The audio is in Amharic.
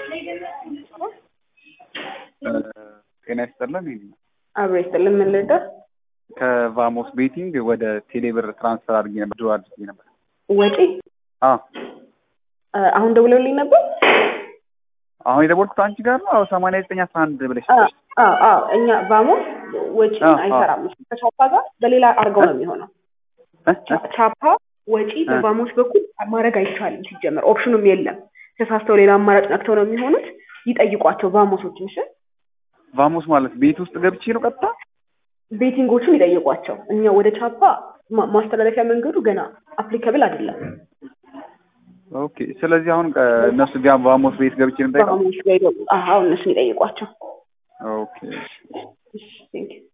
ጤና ይስጥልን። አብሮ ይስጥልን። ምን ልርዳህ? ከቫሞስ ቤቲንግ ወደ ቴሌብር ትራንስፈር አድርጌ ነበር፣ ድሮ አድርጌ ነበር። ወጪ አዎ አ- አሁን ደውለውልኝ ነበር። አሁን የደወልኩት አንቺ ጋር ነው። አዎ ሰማንያ ዘጠኝ አስራ አንድ ብለሽ አ- አዎ አዎ፣ እኛ ቫሞስ ወጪ አዎ፣ አዎ። አይሰራም። ከቻፓ ጋር በሌላ አድርገው ነው የሚሆነው። እ? እ? ቻ- ቻፓ ወጪ በቫሞስ በኩል ማድረግ አይቻልም። ሲጀመር ኦፕሽኑም የለም። ተሳስተው ሌላ አማራጭ ነክተው ነው የሚሆኑት። ይጠይቋቸው ቫሞሶችን። እሺ ቫሞስ ማለት ቤት ውስጥ ገብቼ ነው ቀጥታ ቤቲንጎቹን ይጠይቋቸው። እኛ ወደ ቻፓ ማ- ማስተላለፊያ መንገዱ ገና አፕሊካብል አይደለም። ኦኬ። ስለዚህ አሁን እ፣ እነሱ ጋር ቫሞስ ቤት ገብቼ ነው የምጠይቀው? ቫሞስ ላይ አሁን እነሱን ይጠይቋቸው። ኦኬ ቴንክ ዩ